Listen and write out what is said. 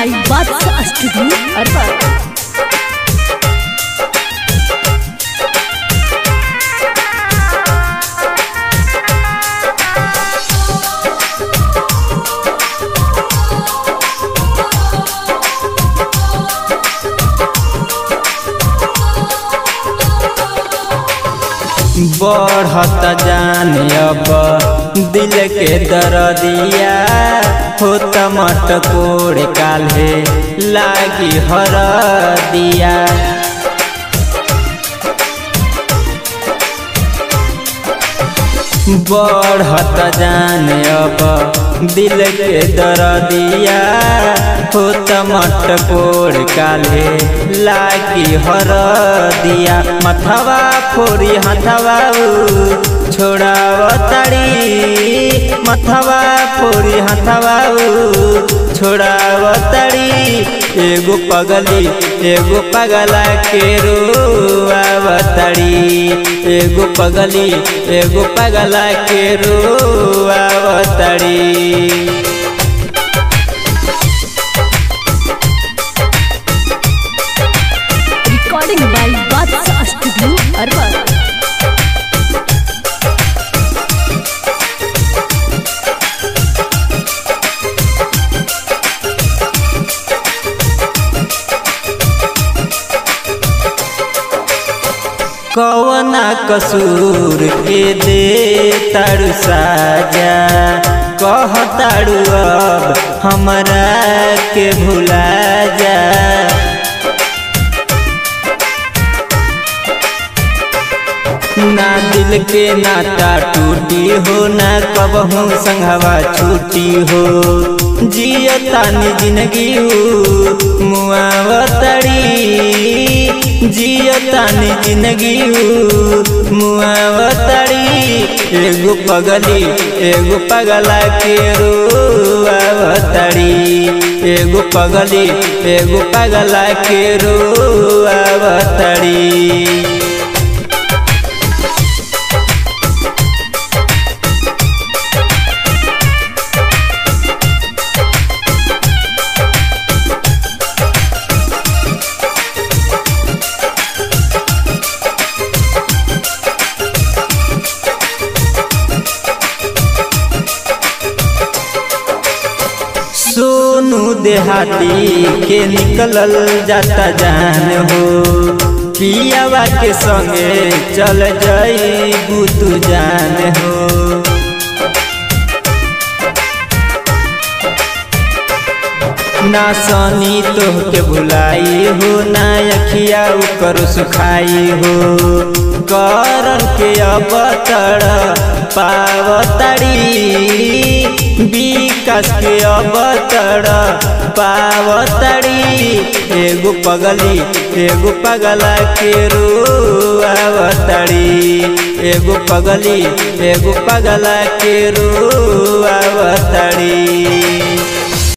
by Badshah Studio, Arbat. बढ़त जान अब दिल के दरदिया होत मटकोड़ काल्हे लागी हर दिया बढ़त जान अब दिल के दरदिया होत मटकोड़ काल्हे लागी हर दिया मथवा फोरी हथवा छोड़ाव तड़ी मथवा फोरी हथवा छोड़ाव तड़ी एगो पगली एगो पगला के रोआव तड़ी एगो पगली एगो पगला के रोआव तड़ी Recording by Badshah Studio, Arbat. कवना कसूर के दे तारू साजा कह तारू अब हमरा के भुला जा ना दिल के नाता टूटी हो ना कबहू संघवा छूटी हो जियो तानी जिंदगी मुआवतड़ी जियो तानी जिंदगी मुआवतड़ी एगो पगली एगो पगला के रोआवतड़ी एगो पगली एगो पगला के रोआवतड़ी सोनू देहाती के निकलल जाता जान हो पियावा के संगे चल जाई तू जान हो ना सनी तोह के भुलाई हो ना अखिया कर सुखाई हो करन के अब तड़ पावतड़ी विकास के अब तड़ पावतड़ी एगो पगली एगो पगला के रोआवतड़ी एगो पगली एगो पगला के रोआवतड़ी